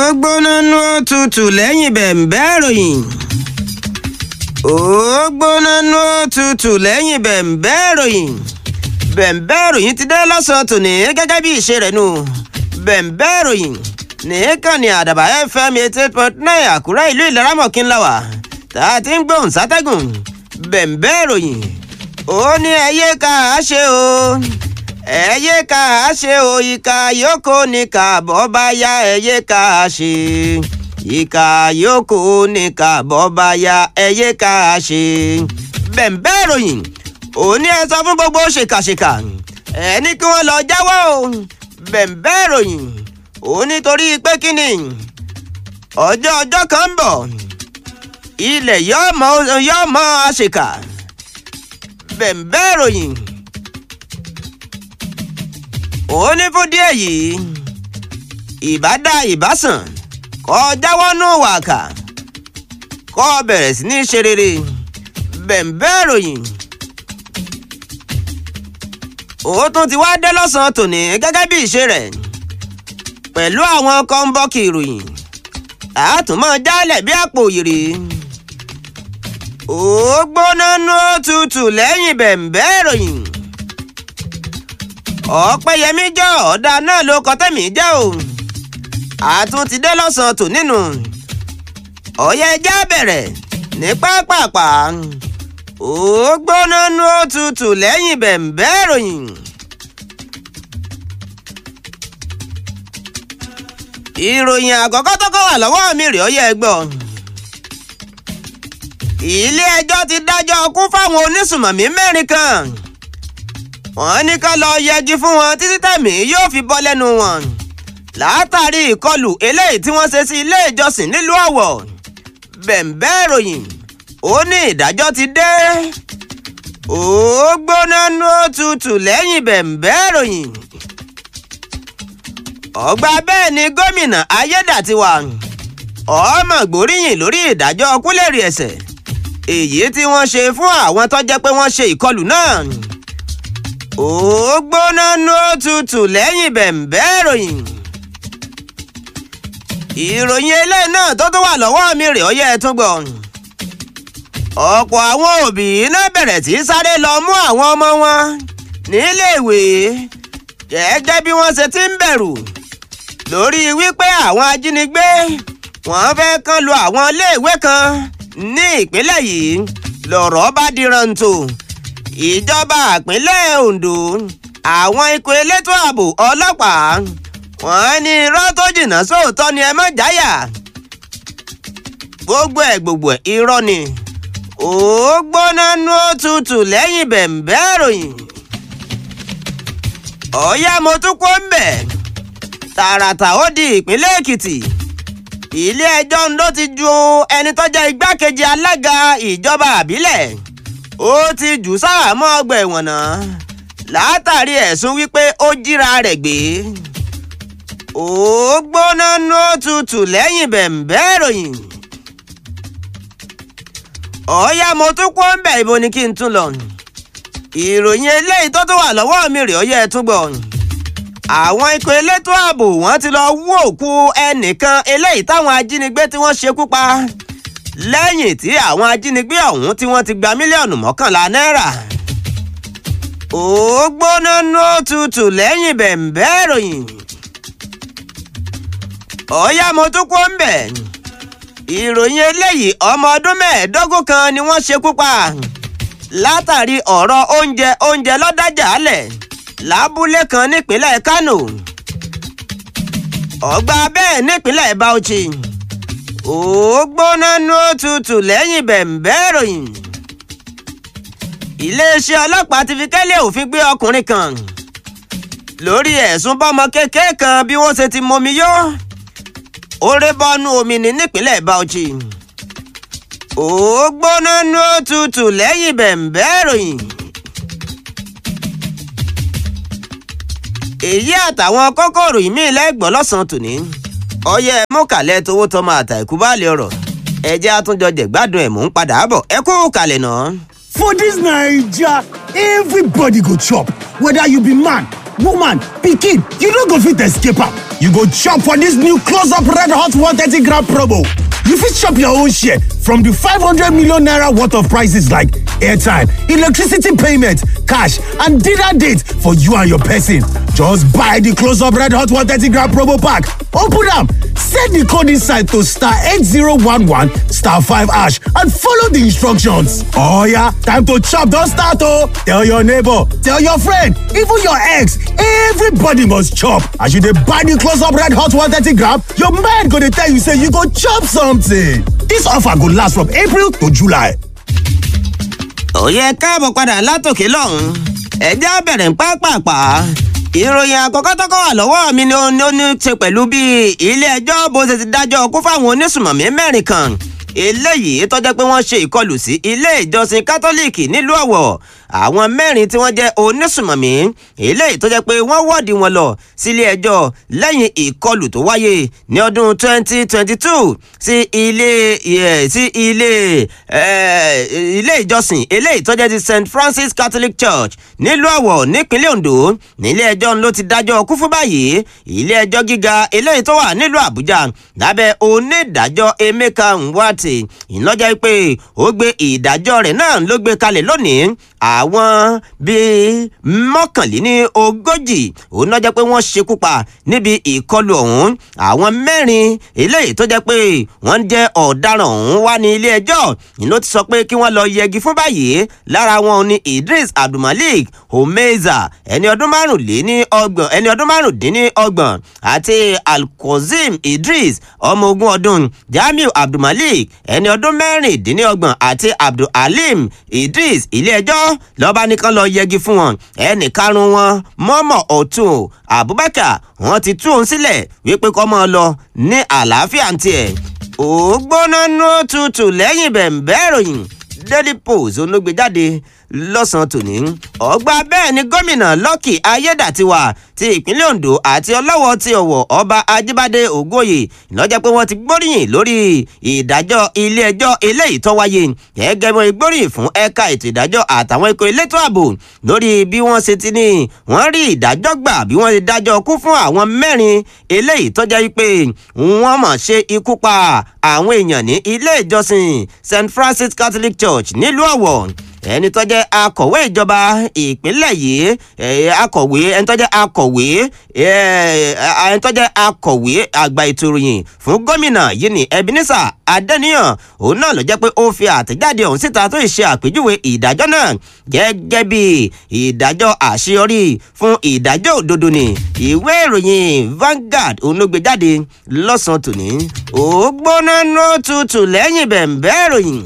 ó gbóná nú òtútù lẹ́yìn bẹ̀m̀bẹ́ ìròyìn. ó gbóná nú òtútù lẹ́yìn bẹ̀m̀bẹ́ ìròyìn. bẹ̀m̀bẹ́ ìròyìn ti dé lọ́sàn-án tòní gẹ́gẹ́ bí ìṣe rẹ̀ nù. bẹ̀m̀bẹ́ ìròyìn nìkan ni àdàbà fm eighty eight point nine àkúrẹ́ ìlú ìlaramọ̀kín la wà tá a ti ń gbóhùn sátẹ́gùn. bẹ̀m̀bẹ́ ìròyìn ó ní ẹyẹ ká a ṣe o ẹyẹ ká a ṣe o ìka yòókù ní kàbọ̀ bá yá ẹyẹ ká a ṣe ìka yòókù ní kàbọ̀ bá yá ẹyẹ ká a ṣe. bẹ̀m̀bẹ́ ìròyìn òní ẹ sọ fún gbogbo ṣèkàṣèkà ẹ ní kí wọ́n lọ jáwọ́ o bẹ̀m̀bẹ́ ìròyìn ó nítorí pé kí ni ọjọ́ ọjọ́ kan ń bọ̀ ilẹ̀ yóò mọ yóò mọ àṣekà bẹ̀m̀bẹ́ ìròyìn ó ní fún díẹ̀ yìí ìbádá ìbásàn kọ́ jáwọ́ nù wàkà kọ́ bẹ̀rẹ̀ sí ní ṣe rere bẹ̀m̀bẹ́ ìròyìn ó tún ti wá dé lọ́sàn-án tòní gẹ́gẹ́ bí ìṣe rẹ̀ pẹ̀lú àwọn kọ́ńbọ́ọ̀kì ìròyìn àtúmọ̀ jálẹ̀ bí àpò òyìrì ó gbóná nú tutù lẹ́yìn bẹ̀m̀bẹ́ ìròyìn ọ̀pẹ́yẹmí jọ ọ̀dà náà ló kọ tẹ́mi jẹ́ o àtún ti dé lọ́sàn-án tò nínú ọ̀yẹ́ ẹja bẹ̀rẹ̀ ní pápápá ó gbóná nú tutù lẹ́yìn bẹ̀m̀bẹ́ ìròyìn. ìròyìn àkọ́kọ́ tó kọ́ wà lọ́wọ́ mi rèé ọyẹ́ ẹgbọ́. ilé ẹjọ́ ti dájọ́ kú fáwọn onísùmọ̀mí mẹ́rin kan. wọ́n ní ká lọ yẹgi fún wọn títí tẹ̀mí yóò fi bọ́ lẹ́nu wọn. látàrí ìkọlù eléyìí tí wọ́n ṣe sí ilé ìjọsìn nílùú ọ̀wọ̀. bẹ̀m̀bẹ́ ìròyìn ó ní ìdájọ́ ti dé. ó gbóná nú tutù lẹ́yìn bẹ̀m̀bẹ́ ìròyìn ọgbà bẹ́ẹ̀ ni gómìnà ayédàtiwà ọmọ gbóríyìn lórí ìdájọ́ kúlẹ̀rì ẹ̀sẹ̀ èyí tí wọ́n ṣe fún àwọn tó jẹ́ pé wọ́n ṣe ìkọlù náà ó gbóná nú tutù lẹ́yìn bẹ̀m̀bẹ́ ìròyìn ìròyìn eléyìí náà tó tún wà lọ́wọ́ mi rè ọyẹ́ ẹ tún gbọ́ ọ̀pọ̀ àwọn òbí náà bẹ̀rẹ̀ sí sáré lọ mú àwọn ọmọ wọn níléèwé gẹ́gẹ́ bí wọ́n ṣe ti ń bẹ̀rù lórí wípé àwọn ajínigbé wọ́n fẹ́ kàn lu àwọn iléèwé kan ní ìpínlẹ̀ yìí lọ̀rọ̀ bá di rántó ìjọba ìpínlẹ̀ Ondo àwọn ikọ̀ elétò ààbò ọlọ́pàá wọ́n ní irọ́ tó jìnnà sóòótọ́ ni ẹ má jáyà gbogbo ẹ̀ gbogbo ẹ̀ irọ́ ni ó gbóná nú òtútù lẹ́yìn bẹ̀m̀bẹ́ ìròyìn ọ̀yá mo tún kó ń bẹ̀ tààràtà ó di ìpínlẹ̀ èkìtì ilé ẹjọ́ ló ti ju ẹni tó jẹ́ igbákejì alága ìjọba àbílẹ̀ ó ti jù sáàmọ́ ọgbà ẹ̀wọ̀n náà látàrí ẹ̀sùn wípé ó jíra rẹ̀ gbé ó gbóná nú tutù lẹ́yìn bẹ̀m̀bẹ́ ìròyìn ọ̀yá mo tún kó ń bẹ̀ ibo ni kí n tún lọ ìròyìn eléyìí tó tún wà lọ́wọ́ mi rèé ọyẹ́ ẹ tún gbọ́ àwọn ikọ̀ elétò ààbò wọ́n ti lọ wú òkú ẹnìkan eléyìí táwọn ajínigbé tí wọ́n ṣekú pa lẹ́yìn tí àwọn ajínigbé ọ̀hún tí wọ́n ti gba mílíọ̀nù mọ́kànlá náírà ó gbóná nú tutù lẹ́yìn bẹ̀m̀bẹ́ ìròyìn ọ̀yá mo tún kó ń bẹ̀ ìròyìn eléyìí ọmọ ọdún mẹ́ẹ̀ẹ́dógún kan ni wọ́n ṣekú pa látàrí ọ̀rọ̀ oúnjẹ oúnjẹ lọ́dájà alẹ̀ lábúlé kan nípínlẹ̀ Kánò ọgbà bẹ́ẹ̀ nípínlẹ̀ Bauchi ó gbóná nú tutù lẹ́yìn bẹ̀m̀bẹ́ ìròyìn iléeṣẹ́ ọlọ́pàá ti fi kẹ́lẹ́ òfin gbé ọkùnrin kan lórí ẹ̀sùn bọ́mọ kékeré kan bí wọ́n ṣe ti momi yó ó ré bọ́nú omi ní nípínlẹ̀ Bauchi ó gbóná nú tutù lẹ́yìn bẹ̀m̀bẹ́ ìròyìn. èyí àtàwọn kókòrò ìmí lẹ́gbọ̀n lọ́sàn-án tòní ọyẹ mọ́kàlẹ́ tówó tọmọ àtàìkú báàlẹ̀ ọ̀rọ̀ ẹjẹ́ àtúnjọ jẹ̀gbádùn ẹ̀ mò ń padà bọ̀ ẹ kú kàlẹ̀ náà. For dis Naija, everybody go chop, whether you be man, woman, pikin, you no go fit escape am. you go chop for dis new close up red hot 130 gram promo. You fit chop your own share from di 500 million naira worth of prices like airtime, electricity payment, cash and dinner date for you and your person. Just buy di close up red hot 130 gram promo pack, open am, set di code inside to star 8011 star 5 hash and follow di instructions. Oh yeah, time to chop don start oh! Tell your neighbor, tell your friend, even your ex, everybody must chop. As you dey buy di close up red hot 130 gram, your mind go dey tell you say you go chop something. Dis offer go last from April to July. òye káàbọ̀ padà látòkè lọ́hùn ẹ̀já bẹ̀rẹ̀ ń pápápá ìròyìn àkọ́kọ́ tọ́kọ́ wà lọ́wọ́ mi ni ó ní ó ní ṣe pẹ̀lú bí ilé ẹjọ́ bó ṣe ti dájọ́ kú fáwọn onísùmọ̀mí mẹ́rin kan eléyìí tó jẹ́ pé wọ́n ṣe ìkọlù sí ilé ìjọsìn kátólíìkì nílùú ọ̀wọ̀ àwọn mẹ́rin tí wọ́n jẹ́ onísùmọ̀mí eléyìí tó jẹ́ pé wọ́n wọ́ọ̀dì wọn lọ sílé ẹjọ́ lẹ́yìn ìkọlù tó wáyé ní ọdún 2022 sí ilé sí ilé ilé ìjọsìn eléyìí tó jẹ́ ti St Francis Catholic Church nílùú ọ̀wọ̀ nípínlẹ̀ Ondo nílé ẹjọ́ ló ti dájọ́ kú fún báyìí ilé ẹjọ́ gíga eléyìí tó wà nílùú Àbújá lábẹ́ onídàájọ́ Emeka Nwate ìlọ́jà pé ó gbé ìdájọ́ rẹ̀ náà ló gbé kalẹ̀ lónìí àwọn bíi mọ́kànléní ogójì òun náà jẹ́ pé wọ́n ṣekú pa níbi ìkọlù ọ̀hún àwọn mẹ́rin eléyìí tó jẹ́ pé wọ́n jẹ́ ọ̀daràn ọ̀hún wá ní ilé ẹjọ́ ìlú ti sọ pé kí wọ́n lọ yẹgi fún báyìí lára wọn ní Idris Abdulmalik Homeza ẹni ọdún márùnléní ọgbọ̀n ẹni ọdún márùndínní ọgbọ̀n àti Alkozim Idris ọmọ ogún ọdún Jamiu Abdulmalik ẹni ọdún mẹ́rìndínlọ́gbọ̀n àti Abdulhalim Idris ilé ẹjọ́ lọ́ba nìkan lọ yẹgi fún wọn ẹnì karùn-ún wọn mọ́mọ́ ọ̀tún Abubakar wọn ti tú òun sílẹ̀ wípé kọ́ mọ́ ọ lọ ní àlàáfíà ń tiẹ̀ ó gbóná nú tutù lẹ́yìn bẹ̀m̀bẹ́ ìròyìn Daily Post olóògbé jáde lọ́sàn-án tòní. ọgbà bẹ́ẹ̀ ni gómìnà Lucky Ayédàtiwà ti ìpínlẹ̀ Ondo àti ọlọ́wọ́ ti Ọ̀wọ̀ ọba Ajíbádé Ògóyè lọ́jọ́ pé wọ́n ti gbóríyìn lórí ìdájọ́ ilé-ẹjọ́ eléyìí tó wáyé gẹ́gẹ́ bí wọ́n gbóríyìn fún ẹ̀ka ètò ìdájọ́ àtàwọn ikọ̀ elétò ààbò lórí bí wọ́n ṣe ti ní wọ́n rí ìdájọ́ gbà bí wọ́n ṣe dájọ́ kú fún àwọn mẹ́rin eléyìí tó jẹ́ pé wọ́n mọ̀ ṣe ikú pa àwọn èèyàn ní ilé ìjọsìn St Francis Catholic Church nílùú Ọ̀wọ̀ ẹni tó jẹ́ akọ̀wé ìjọba ìpínlẹ̀ yìí akọ̀wé ẹni tó jẹ́ akọ̀wé ẹni tó jẹ́ akọ̀wé àgbà ètò ìròyìn fún gómìnà yìí ní Ebenezer Adéníyàn òun náà ló jẹ́ pé ó fi àtẹ̀jáde ọ̀hún síta tó ṣe àpèjúwe ìdájọ́ náà gẹ́gẹ́ bí ìdájọ́ àṣeyọrí fún ìdájọ́ òdodo ni ìwé ìròyìn Vanguard òun ló gbé jáde lọ́sàn-án tòní ó gbóná ní ó tutù lẹ́yìn bẹ̀ǹbẹ́ ìròyìn.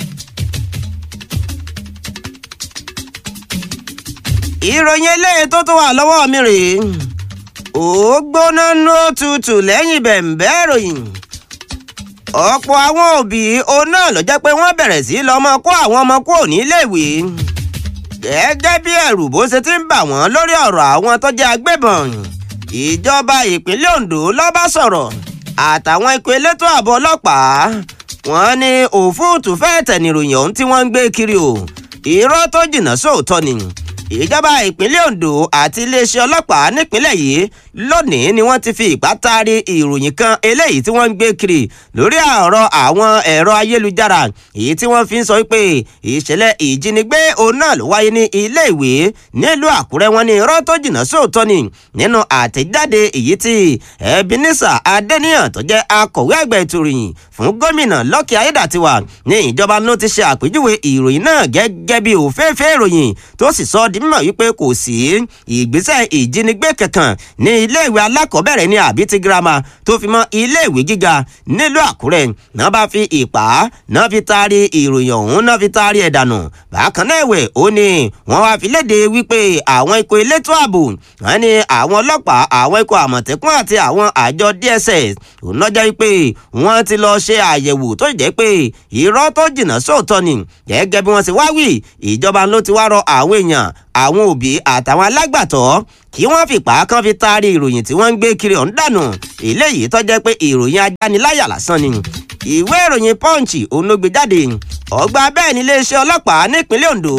ìròyìn eléyìí tó tún wà lọ́wọ́ mi rèé ó gbóná ní ó tutù lẹ́yìn bẹ̀ǹbẹ́ ìròyìn ọ̀pọ̀ àwọn òbí òun náà ló jẹ́ pé wọ́n bẹ̀rẹ̀ sí lọ́mọ kó àwọn ọmọ kúrò níléèwé gẹ́gẹ́ bí ẹ̀rù bó ṣe ti ń bà wọ́n lórí ọ̀rọ̀ àwọn tó jẹ́ agbébọn ìjọba ìpínlẹ̀ Ondo ló bá sọ̀rọ̀ àtàwọn ikọ̀ elétò ààbò ọlọ́pàá wọ́n ní òfúùtù fẹ́ẹ̀ tẹ̀ níròyìn ọ̀hún tí wọ́n ń gbé kiri o irọ́ tó jìnnà sóòótọ́ ni ìjọba ìpínlẹ̀ Ondo àti iléeṣẹ́ ọlọ́pàá nípínlẹ̀ yìí lónìí ni wọ́n ti fi ìpá taari ìròyìn kan eléyìí tí wọ́n ń gbé kiri lórí ọ̀rọ̀ àwọn ẹ̀rọ ayélujára èyí tí wọ́n fi ń sọ pé ìṣẹ̀lẹ̀ ìjínigbé òun náà ló wáyé ní ilé ìwé nílùú Àkúrẹ́ wọn ní irọ́ tó jìnnà sóòótọ́ ni nínú àtẹ̀jáde èyí tí Ebenezer Adéníyàn tó jẹ́ akọ̀wé àgbà ètò ìròyìn fún gómìnà Lucky Ayédàtiwà ní ìjọba ló ti ṣe àpèjúwe ìròyìn náà gẹ́gẹ́ bí òféèfé ìròyìn tó sì sọ di mímọ̀ wípé kò sí ìgbésẹ̀ ìjínigbé kankan ní iléèwé alákọ̀ọ́bẹ̀rẹ̀ ní àbí ti girama tó fi mọ́ iléèwé gíga nílùú Àkúrẹ́ náà bá fi ìpá náà fi taari ìròyìn ọ̀hún náà fi taari ẹ̀ dànù bákan náà ẹ̀wẹ̀ ó ní wọ́n wá fi léde wípé àwọn ikọ̀ elétò ààbò wọ́n ní àwọn ọlọ́pàá àwọn ikọ̀ àmọ̀tẹ́kùn àti àwọn àjọ DSS òun lọ́jọ́ wípé wọ́n ti lọ ṣe àyẹ̀wò tó jẹ́ pé irọ́ tó jìnnà sóòótọ́ ni gẹ́gẹ́ bí wọ́n ti wá wí ìjọba ló ti wá rọ àwọn èèyàn àwọn òbí àtàwọn alágbàtọ́ kí wọ́n fìpá kan fi taari ìròyìn tí wọ́n ń gbé kiri ọ̀hún dànù eléyìí tó jẹ́ pé ìròyìn ajániláyà lásán ni ìwé ìròyìn Punch òun ló gbé jáde ọgbà bẹ́ẹ̀ ní iléeṣẹ́ ọlọ́pàá nípínlẹ̀ Ondo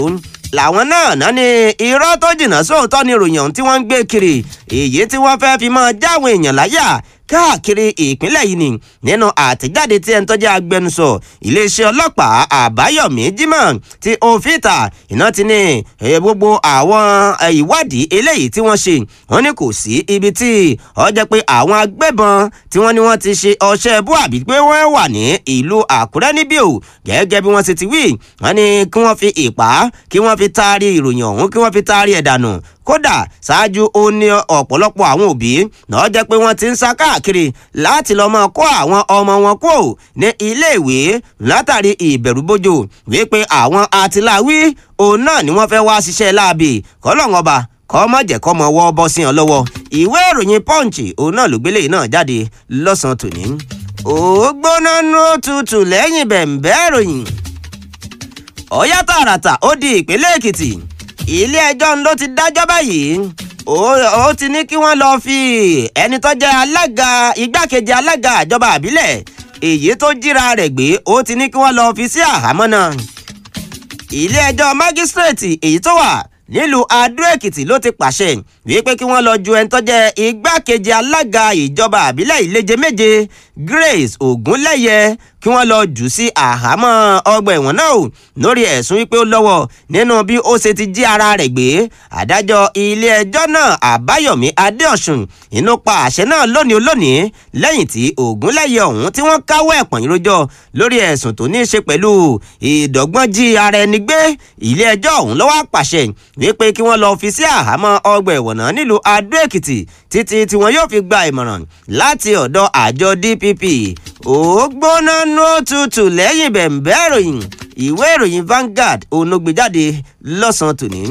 làwọn náà náà ní irọ́ tó jìnnà sóòótọ́ ni ròyìn ọ̀hún tí wọ́n ń gbé kiri èyí tí wọ́n fẹ́ fi máa jáwọn èèyàn láyà káàkiri ìpínlẹ̀ yìí ni nínú àtẹ̀jáde tí ẹni tó jẹ́ agbẹnusọ iléeṣẹ́ ọlọ́pàá àbáyọ̀mí jimoh ti òfìta iná ti ní gbogbo àwọn ìwádìí eléyìí tí wọ́n ṣe wọ́n ní kò sí ibi tí ó jẹ́ pé àwọn agbébọn tí wọ́n ní wọ́n ti ṣe ọṣẹ́ bú àbí pé wọ́n wà ní ìlú àkúrẹ́ níbí o gẹ́gẹ́ bí wọ́n ṣe ti wí wọ́n ní kí wọ́n fi ìpá kí wọ́n fi taari ìròyìn ọ̀hún kí wọ́n fi taari ẹ̀ dànù kódà ṣáájú ó ní ọ̀pọ̀lọpọ̀ àwọn òbí náà jẹ́ pé wọ́n ti ń sá káàkiri láti lọ́ọ́ máa kó àwọn ọmọ wọn kó ní iléèwé látàrí ìbẹ̀rùbojo wípé àwọn atiláwí òun náà ni wọ́n fẹ́ wá ṣiṣẹ́ láabi kọ́lọ́ngàn ọba kọ́ má jẹ́ kọ́ mọ wọ́ bọ́ sí ọ lọ́wọ́ ìwé ìròyìn punch òun náà ló gbélé náà jáde lọ́sàn-án tòní ó gbóná nú tutù lẹ́yìn bẹ̀ǹbẹ́ ìròyìn ọ̀yá tààràtà ó di ìpínlẹ̀ èkìtì ilé ẹjọ́ ló ti dájọ́ báyìí ó ti ní kí wọ́n lọ́ọ́ fi ẹni tó jẹ́ alága igbákejì alága ìjọba àbílẹ̀ èyí tó jíra rẹ̀ gbé ó ti ní kí wọ́n lọ́ọ́ fi sí àhámọ́ náà ilé ẹjọ́ mágísírèètì èyí tó wà nílùú adó èkìtì ló ti pàṣẹ wípé kí wọ́n lọ ju ẹni tó jẹ́ igbákejì alága ìjọba àbílẹ̀ ìleje méje grace ogunlẹ́yẹ kí wọ́n lọ jù sí àhámọ́ ọgbà ẹ̀wọ̀n náà o lórí ẹ̀sùn wípé ó lọ́wọ́ nínú bí ó ṣe ti jí ara rẹ̀ gbé adájọ́ ilé-ẹjọ́ náà àbáyọ̀mí adéọ̀sùn inú pa àṣẹ náà lónìí olónìí lẹ́yìn tí ògúnlẹ̀yẹ ọ̀hún tí wọ́n káwọ́ ẹ̀pọ̀n ìrójọ́ lórí ẹ̀sùn tó ní í ṣe pẹ̀lú ìdọ́gbọ́n jí ara ẹni gbé ilé-ẹjọ́ ọ̀hún ló wá pàṣẹ wípé kí wọ́n lọ fi sí àhámọ́ ọgbà ẹ̀wọ̀n náà nílùú adó èkìtì títí tí wọn yóò fi gba ìmọ̀ràn láti ọ̀dọ̀ àjọ dpp ó gbóná nú òtútù lẹ́yìn bẹ̀ǹbẹ́ ìròyìn ìwé ìròyìn Vanguard onógbèjáde lọ́sàn-án tòní.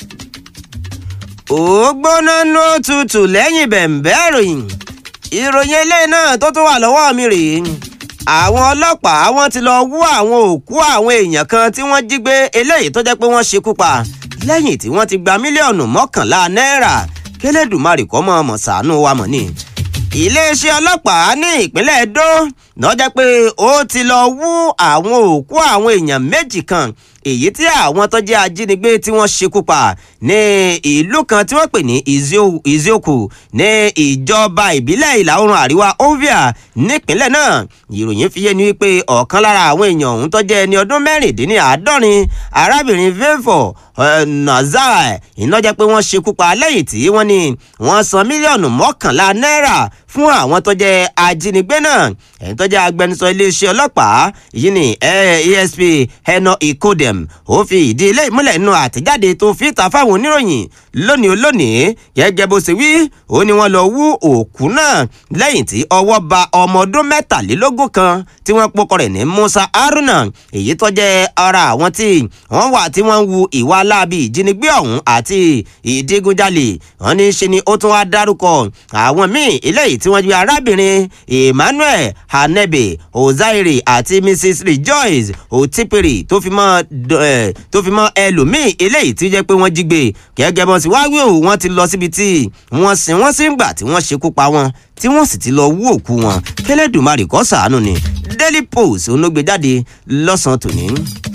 ó gbóná nú òtútù lẹ́yìn bẹ̀ǹbẹ́ ìròyìn ìròyìn eléyìí náà tó tún wà lọ́wọ́ mi rèé àwọn ọlọ́pàá wọ́n ti lọ wú àwọn òkú àwọn èèyàn kan tí wọ́n jí gbé eléyìí tó jẹ́ pé wọ́n ṣekú pa lẹ́yìn tí wọ́n ti gba mílíọ̀nù mọ́kànlá náírà kélédùmarè kọ́ mọ́ ọmọ ṣàánú wa mọ̀ ni iléeṣẹ́ ọlọ́pàá ní ìpínlẹ̀ Ẹdó lọ́jọ́ pé ó ti lọ wú àwọn òkú àwọn èèyàn méjì kan èyí tí àwọn tó jẹ́ ajínigbé tí wọ́n ṣekú pa ní ìlú kan tí wọ́n pè ní Izioku ní ìjọba ìbílẹ̀ ìlà oòrùn àríwá Ovia nípínlẹ̀ náà ìròyìn fi yé ni wípé ọ̀kan lára àwọn èèyàn ọ̀hún tó jẹ́ ẹni ọdún mẹ́rìndínláàádọ́rin arábìnrin Favour Nazar iná jẹ́ pé wọ́n ṣekú pa lẹ́yìn tí wọ́n ní wọ́n san mílíọ̀nù mọ́kànlá náírà fún àwọn tó jẹ́ ajínigbé náà ẹni tó jẹ́ agbẹnusọ iléeṣẹ́ ọlọ́pàá yìí ni ASP Eno Ikodem ó fi ìdí ilé ìmúlẹ̀ nínú àtẹ̀jáde tó fi ta fáwọn oníròyìn lónìí olónìí gẹ́gẹ́ bó ṣe wí ó ní wọ́n lọ wú òkú náà lẹ́yìn tí ọwọ́ ba ọmọ ọdún mẹ́tàlélógún kan tí wọ́n pokọ rẹ̀ ní Musa Haruna èyí tó jẹ́ ara àwọn tí wọ́n wà tí wọ́n ń wu ìwà aláàbí ìjínigbé ọ̀hún àti ìdígunjalè wọ́n ní ṣe ni ó tún wá dárúkọ àwọn míì eléyìí tí wọ́n jẹ́ arábìnrin Emmanuel Hanebe Ozaire àti Mrs Rejoice Otipiri tó fi mọ́ tó fi mọ́ ẹlòmíì eléyìí tí jẹ́ pé wọ́n jí gbé gẹ́gẹ́ bọ́n sì wá wí òun wọ́n ti lọ síbi tí wọ́n sin wọ́n sí ń gbà tí wọ́n ṣekú pa wọn tí wọ́n sì ti lọ wú òkú wọn kẹlẹ́dùmarè kó ṣàánú ni Daily Post olóògbéjáde lọ́sàn-án tòní.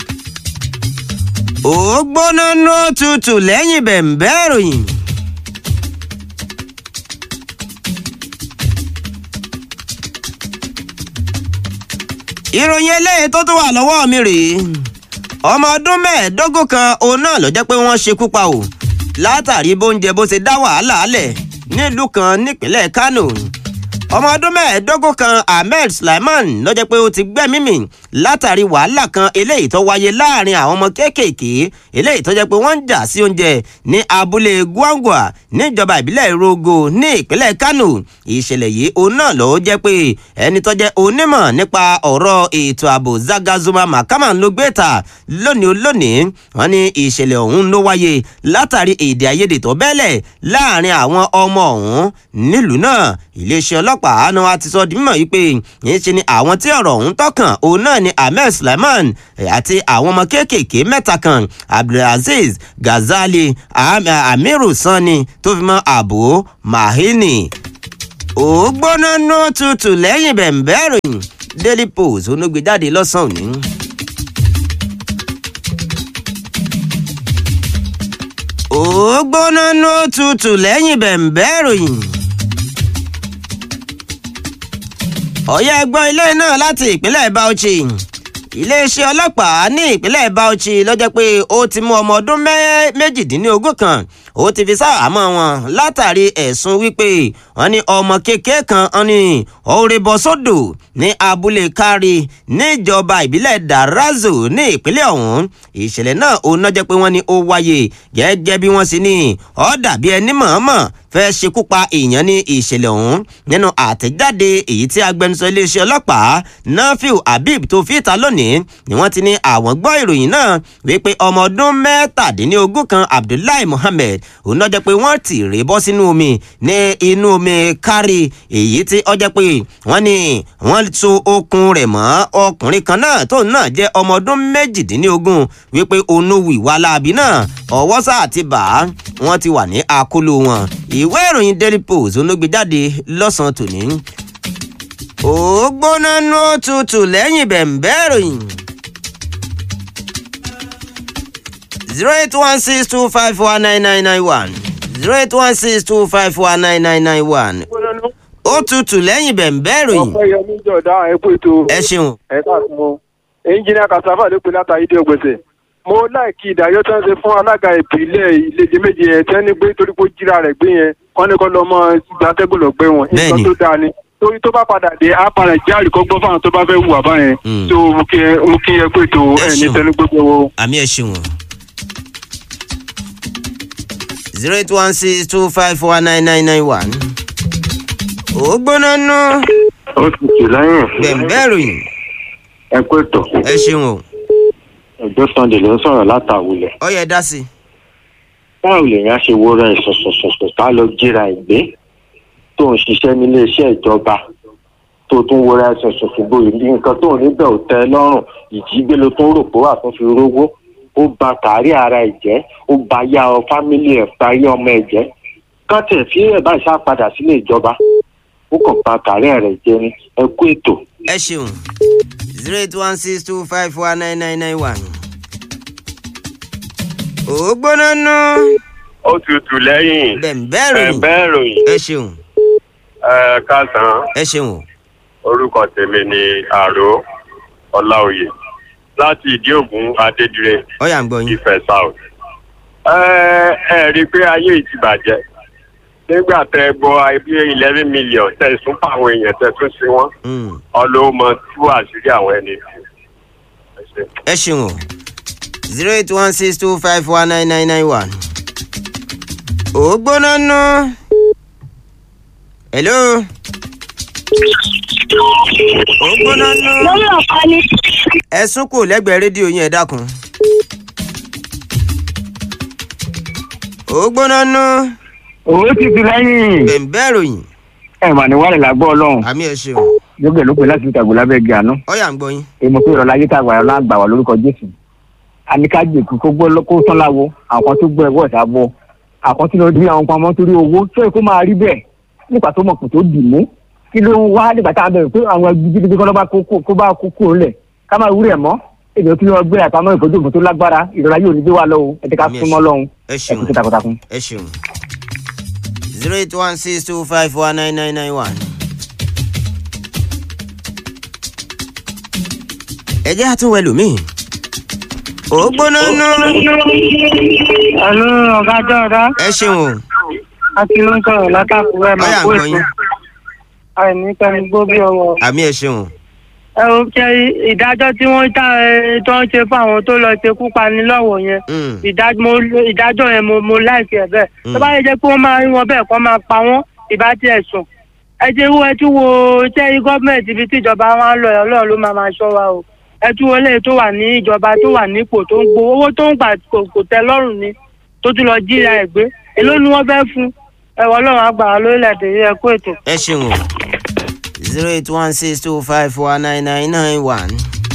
ó gbóná nú tutù lẹ́yìn bẹ̀ǹbẹ́ ìròyìn. ìròyìn eléyìí tó tún wà lọ́wọ́ mi rèé ọmọ ọdún mẹ́ẹ̀ẹ́dógún kan òun náà ló jẹ́ pé wọ́n ṣekú pa o látàrí bóúnjẹ bó ṣe dá wàhálà lẹ̀ nílùú kan nípínlẹ̀ Kánò ọmọ ọdún mẹ́ẹ̀ẹ́dógún kan Ahmed Sulaiman ló jẹ́ pé ó ti gbẹ́mí mì látàrí wàhálà kan eléyìí tó wáyé láàrin àwọn ọmọ kéékèèké eléyìí tó jẹ́ pé wọ́n ń jà sí oúnjẹ ní abúlé Gwangwa níjọba ìbílẹ̀ Rogo ní ìpínlẹ̀ Kánò ìṣẹ̀lẹ̀ yìí òun náà ló jẹ́ pé ẹni tó jẹ́ onímọ̀ nípa ọ̀rọ̀ ètò ààbò Zagazuma Mahama ló gbé ta lónìí lónìí wọ́n ní ìṣẹ̀lẹ̀ ọ̀hún ló wáyé látàrí èdè àìyedè tó bẹ́lẹ̀ láàrin àwọn ọmọ ọ̀hún nílùú náà iléeṣẹ́ ọlọ́pàá náà ti sọ di mímọ̀ yìí pé yìí ṣe ni àwọn tí ọ̀rọ̀ ọ̀hún tọkàn òun náà ni Ahmed Sulaiman àti àwọn ọmọ kéékèèké mẹ́ta kan Abdulaziz Ghazali Amiru Sani tó fi mọ́ Abu Mahini ó gbóná nú tutù lẹ́yìn bẹ̀ǹbẹ́ ìròyìn Daily Post onúgbèjáde lọ́sàn-án òní. ó gbóná ní ó tutù lẹ́yìn bẹ̀m̀bẹ́ ìròyìn. ọ̀yá ẹgbọ́n ilé náà láti ìpínlẹ̀ Bauchi iléeṣẹ́ ọlọ́pàá ní ìpínlẹ̀ Bauchi ló jẹ́ pé ó ti mú ọmọ ọdún méjìdínlógún kan ó ti fi sáàmọ́ wọn látàrí ẹ̀sùn wípé wọ́n ní ọmọ kékeré kan wọ́n ní ọ̀rẹ́ bọ́ sódò ní abúlé kárí níjọba ìbílẹ̀ Darazo ní ìpínlẹ̀ ọ̀hún ìṣẹ̀lẹ̀ náà ó ná jẹ́ pé wọ́n ní ó wáyé gẹ́gẹ́ bí wọ́n sì ní ó dàbí ẹni mọ̀ọ́mọ̀ fẹ́ ṣekú pa èèyàn ní ìṣẹ̀lẹ̀ ọ̀hún nínú àtẹ̀jáde èyí tí agbẹnusọ iléeṣẹ́ ọlọ́pàá Nafiu Habib tó fi ìta lónìí ni wọ́n ti ní àwọn gbọ́ ìròyìn náà wípé ọmọ ọdún mẹ́tàdínlógún kan Abdullahi Muhammed òun náà jẹ́ pé wọ́n ti rè bọ́ sínú omi ní inú omi kárí èyí tí ó jẹ́ pé wọ́n ní wọ́n so okùn rẹ̀ mọ́ ọkùnrin kan náà tóun náà jẹ́ ọmọ ọdún méjìdínlógún wípé onówù ìwà láabi náà ọwọ́ sáà ti bà á wọ́n ti wà ní àkóló wọn ìwé ìròyìn Daily Post olóògbé jáde lọ́sàn-án tòní ó gbóná nú òtútù lẹ́yìn bẹ̀m̀bẹ́ ìròyìn. zero eight one six two five one nine nine nine one zero eight one six two five one nine nine nine one ó tutù lẹ́yìn bẹ̀m̀bẹ́ ìròyìn. ọpẹ́ yẹmí jọ̀dá ẹ kú ètò ẹ ṣeun. ẹ káàkiri ẹnjìnìà kasava ló pe látàrí dé ògbèsè mo láìkí ìdájọ́ tó ń ṣe fún alága ìpínlẹ̀ ìlẹ́jẹ méje yẹn tẹ́ ní pé torí pé ó jíra rẹ̀ gbé yẹn kọ́ ní kọ́ lọ́ mọ́ gbàtẹ́gùn lọ gbé wọn Bẹ́ẹ̀ni. nǹkan tó dáa ni torí tó bá padà dé á padà jẹ́ àríkọ́gbọ́n fáwọn tó bá fẹ́ hùwà báyẹn Mm. tó mo kí ẹ mo kí ẹ pé ètò Ẹ ẹ ní ṣeun. tẹnu gbogbo wo. àmì ẹ ṣeun. zero eight one six two five one nine nine nine one. ó gbóná nú ó ti tù lẹ́yìn bẹ̀m̀bẹ́ ìròyìn. ẹ kú ètò ẹ ṣeun o ẹjọ́ sunday ló ń sọ̀rọ̀ látàwulẹ̀ ó yẹ dá sí i. báwo lèèyàn ṣe wo rẹ̀ ṣọ̀ṣọ̀ṣọ̀ṣọ̀ tá lọ jíra ìgbé tó ń ṣiṣẹ́ nílé iṣẹ́ ìjọba tó tún wo rẹ̀ ṣọ̀ṣọ̀ṣọ̀ bóyá bí nǹkan tó ń níbẹ̀ ò tẹ́ ẹ lọ́rùn ìjígbé ló tún rò pé wà tó fi rówó ó ba kárí ara ẹ̀ jẹ́ ó ba yá ọ fámílì ẹ̀ pa yá ọmọ ẹ̀ jẹ́ kọ́tẹ̀ fi ẹ̀ bá ìṣá padà sílé ìjọba ó kàn ba kárí rẹ̀ jẹ́ ni ẹ kú ètò ẹ ṣeun zero eight one six two five four nine nine nine one. ó gbóná nú ó tutù lẹ́yìn bẹ̀m̀bẹ́ ìròyìn. bẹ́ẹ̀ ròyìn ẹ ṣeun ẹ káàsán ẹ ṣeun o. orúkọ tèmi ni àró ọláòyè láti ìdí ògùn adédire ó yá ń gbọ́ yín. ìfẹ́ south. ẹ ẹ rí i pé ayé yìí ti bàjẹ́ nígbà tẹ gbọ́ ibi eleven million tẹ sún pa àwọn èèyàn tẹ tún sí wọn Mm. ọlọ́mọ tú àṣírí àwọn ẹni. Ẹ ṣé. ẹ ṣeun o zero eight one six two five one nine nine nine one. ó gbóná nú. hello. ó gbóná nú. lórí ọ̀pá ni. ẹ sún kò lẹ́gbẹ̀ẹ́ rédíò yín ẹ dákun. ó gbóná nú. òwe ti ti lẹ́yìn bẹ̀m̀bẹ́ ìròyìn. ẹ̀ mà ní wàlẹ̀ làgbọ́ ọlọ́run àmì ẹ ṣeun. lókè ló pè láti fi tàgbọ́ lábẹ́ gẹ̀ àná ó yá ń gbọ́ yín. èmo pé ìrọ̀lá ayé tàgbà ọ̀la àgbà wà lórúkọ jésù àníkájèkú kó gbọ́ kó tán láwo àwọn tó gbọ́ ẹ̀wọ́ ìta bọ́ àwọn tí lọ́ọ́ di àwọn pamọ́ torí owó tó yẹ kó máa rí bẹ́ẹ̀ nípa tó mọ̀ kò tó dì mú kí ló ń wá nígbà tá a bẹ̀rẹ̀ pé àwọn gidigidi kọ́ lọ́ba kó bá kó kúrò ńlẹ̀ ká máa wúrẹ̀ mọ́ èdè tí wọ́n gbé àpamọ́ ìfojú òfin tó lágbára ìrọ̀lá yóò ní gbé wa lọ́wọ́ ẹ̀ ká Àmì ẹ súnmọ́ ṣeun. lọ́hùn ẹ ẹ̀ ṣeun kú takuntakun. ẹ ṣeun. zero eight one six two five one nine nine nine one. ẹ jẹ́ àtúnwẹ̀ lómìn. ó gbóná nú. Àló ọ̀gá Jọ̀dá, ẹ ṣeun o. àti ló ń sọ̀rọ̀ látàkùrẹ́ ó máa yá ń kó gbọ́ ètò. yín. Àìní pẹ̀lú gbóbi ọwọ́. àmì ẹ ṣeun o. Ẹ ò jẹ́ ìdájọ́ tí wọ́n dá ẹ tó ń ṣe fún àwọn tó lọ ṣekú pani lọ́wọ́ yẹn. Mm. Ìdá- mo- Ìdájọ́ yẹn mo mo láìsí ẹ̀ bẹ́ẹ̀. Mm. Tó bá yẹ jẹ́ pé wọ́n máa rí wọn bẹ́ẹ̀ kọ́ máa pa wọ́n ìbá tiẹ̀ sùn. Ẹ jẹ́ wo ẹ tún wo iṣẹ́ gọ́ọ̀mẹ̀ntì ibi tí ìjọba wa ń lọ ẹ̀ ọlọ́run ló máa máa ṣọ́ wa o. Ẹ tún wo eléyìí tó wà ní ìjọba tó wà nípò tó ń gbowó owó tó ń gbà kò kò tẹ́ lọ́rùn ni tó tún lọ jíra ẹ̀ gbé. Èló ni wọ́n fẹ́ fún? Ẹ̀wọ̀n ọlọ́run àgbà wa lórílẹ̀‐èdè yìí ẹ kú ètò. ẹ ṣeun o. zero eight one six two five four nine nine nine one.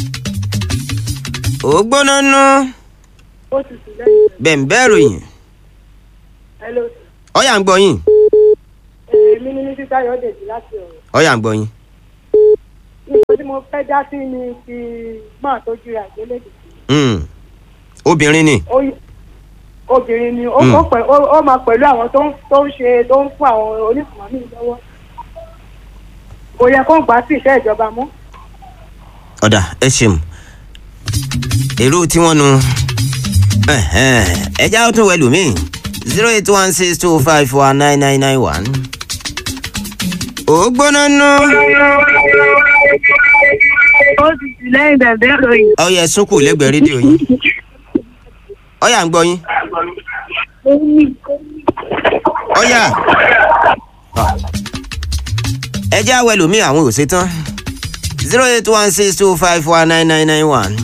ó gbóná nú. ó ti sùn lẹ́yìn bẹ̀m̀bẹ́ ìròyìn. hello ó yá ń gbọ́ yín. èmi ní mísí táyọ̀dèjì láti ọ̀rọ̀ ó yá ń gbọ́ yín. nǹkan tí mo fẹ́ dá sí ni ti máa tọ́jú rẹ̀ àgbélébì Mm. obìnrin ni. ó yẹ obìnrin ni ó Mm. ó pẹ̀- ó- ó máa pẹ̀lú àwọn tó ń tó ń ṣe tó ń fún àwọn onífàmì lọ́wọ́ kò yẹ kó gbà sí iṣẹ́ ìjọba mọ́. ọ̀dà ẹ ṣeun èrò tí wọ́n nu ẹja ó tún wẹ̀lú mi zero eight one six two five four nine nine nine one. ó gbóná nú. ó ti jù lẹ́yìn bẹ̀bẹ̀ ìròyìn. ọyẹ sunkù lẹ́gbẹ̀ẹ́ rédíò yín ọyà ń gbọ́ yín ọyà ẹja wẹ̀lú mi àwọn ò ṣe tán zero eight one six two five four nine nine nine one.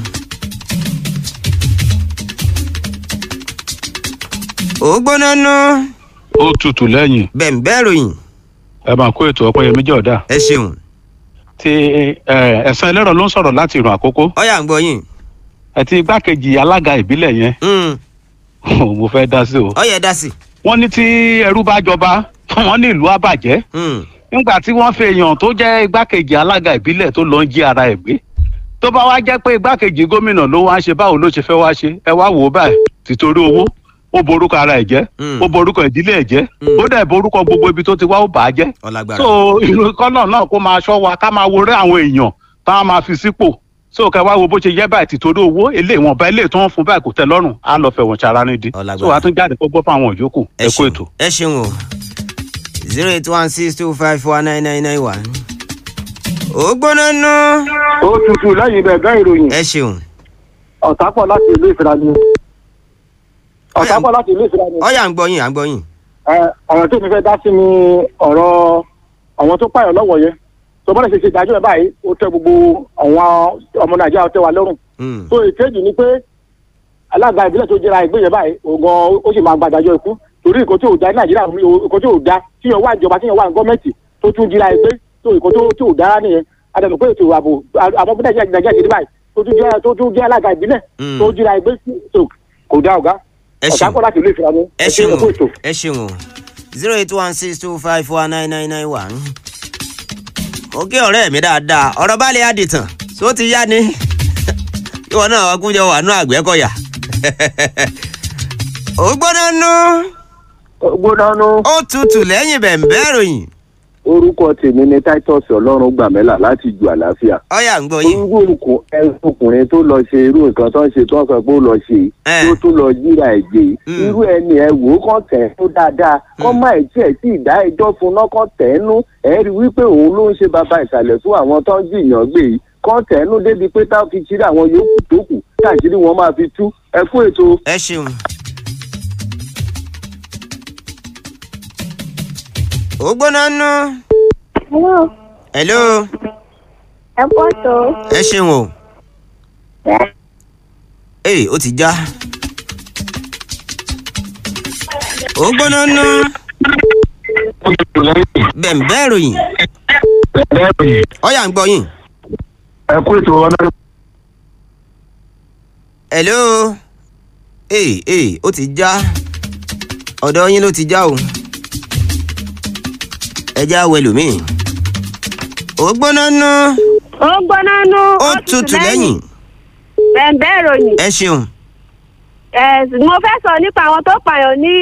ó gbóná nú. ó tutù lẹ́yìn bẹ̀m̀bẹ́ ròyìn ẹ máa kó ètò ọpẹ́yẹmí jọ̀dá ẹ ṣeun tí ẹ, ẹ̀sán ẹlẹ́rọ ló ń sọ̀rọ̀ láti ìrùn àkókò ọyà ń gbọ́ yín àti igbákejì alága ìbílẹ̀ yẹn Mm, mo fẹ́ dá sí o. ọyẹ dá sí. wọ́n ní tí ẹrú bá jọba wọ́n ní ìlú àbàjẹ́ Mm, nígbà tí wọ́n fi èèyàn tó jẹ́ igbákejì alága ìbílẹ̀ tó lọ ń jí ara ẹ̀ gbé tó bá wá jẹ́ pé igbákejì gómìnà ló wá ń ṣe báwo ló ṣe fẹ́ wá ṣe ẹ wá wò ó báyìí títorí owó ó borúkọ ara ẹ̀ jẹ́ Mm. ó borúkọ ìdílé ẹ̀ jẹ́ Mm. ó dẹ̀ borúkọ gbogbo ibi tó ti wá ó bà á jẹ́ ọlágbára. so ìlú kọ́nà náà kó máa ṣọ́ wa ká máa woré àwọn èèyàn tá a máa fi sípò so kẹ wá wo bó ṣe yẹ báyìí títorí owó ilé ìwọ̀nba ilé tó ń fún báyìí kò tẹ́ lọ́rùn á lọ fẹ̀wọ̀n ṣara nídìí Ọlágbára. so wàá tún jáde kó gbọ́ fún àwọn yòókù ẹ kó ṣeun ètò. ẹ ṣeun o zero eight one six two five four nine nine nine one. ó gbóná nú. ó tutù lẹ́yìn bẹ̀ẹ̀bẹ̀ ìròyìn ẹ ṣeun ọ̀tápọ̀ láti ìlú ìfira ni ọ̀tápọ̀ láti ìlú ìfira ni ọyà ń gbọ́ yín à ń gbọ́ yín. Ẹ, ọ̀rọ̀ tó mi fẹ́ dá sí ni ọ̀rọ̀ àwọn tó pààyàn lọ́wọ́ yẹn tó bá lè ṣe ṣe ìdájọ́ ẹ̀ báyìí ó tẹ gbogbo àwọn ọmọ nàìjíríà ó tẹ wa lọ́rùn Mm, tó ìkejì ni pé alága ìbílẹ̀ tó jẹra ìgbé yẹn báyìí ògan ó sì máa gbàdájọ́ ikú torí nǹkan tí ò da ní nàìjíríà nǹkan tí ò da tí yẹn wà ìjọba tí yẹn wà ní gọ́ọ̀mẹ̀ntì tó tún jẹra ìgbé tó nǹkan tó tí ò dára nìyẹn adànù pé ètò ààbò àmọ́ bí nàìjíríà nàìjíríà ṣe dé báyìí tó tún jẹ́ tó tún jẹ́ alága ìbílẹ̀ Mm. tó jẹra ìgbé tó kò dá ọ̀gá ẹ ọ̀gá ṣeun kọ́ láti ilé ìfira ni ẹ ṣeun ẹ̀kú ètò. ẹ ṣeun o zero eight one six two five four nine nine nine one. mo kí ọ̀rẹ́ mi dáadáa ọ̀rọ̀ bá lè àdìtàn tó ti yá ni ìwọ náà ọkùnjọ wà nú àgbẹ̀kọ̀yà. ó gbóná nú gbódánú ó tutù lẹ́yìn bẹ̀m̀bẹ́ ròyìn orúkọ tèmi ni titus ọlọ́run gbàmẹ́là láti ju àlàáfíà. ọyà ń gbọ́ yín. orúkọ ọkùnrin tó lọ ṣe irú nǹkan tó ń ṣe tó ń sọ pé ó lọ ṣe Eh. tó tún lọ jíra ẹ̀gbẹ́ Mm. irú ẹni ẹ wò ó kàn tẹ̀ ẹ́ tó dáadáa kọ́ má ẹ̀ tiẹ̀ sí ìdá ẹjọ́ fún náà kàn tẹ̀ ẹ́ nú ẹ̀ rí wípé òun ló ń ṣe bàbá ìsàlẹ̀ fún àwọn tó ń jìyàn gbé yìí kàn tẹ̀ ẹ́ nú débi pé táwọn fi ṣírí àwọn yòókù tó kù káàkiri wọn máa fi tú ẹ kú ètò. ẹ ṣeun. ó gbóná nú. Hello, hello ẹ pọ̀ tó. ẹ ṣeun o. ee ó ti já. ó gbóná nú. bẹ̀m̀bẹ́ ròyìn ọyà ń gbọ́ yín. ẹ kú ètò ọ̀nà hello ee ee ó ti já ọ̀dọ̀ yín ló ti já o ẹ já wẹlòmíì ó gbóná nú ó gbóná nú. ó tutù lẹ́yìn bẹ̀ẹ̀bẹ̀ ìròyìn. ẹ ṣeun ẹ̀ mo fẹ́ sọ nípa àwọn tó pààyàn ní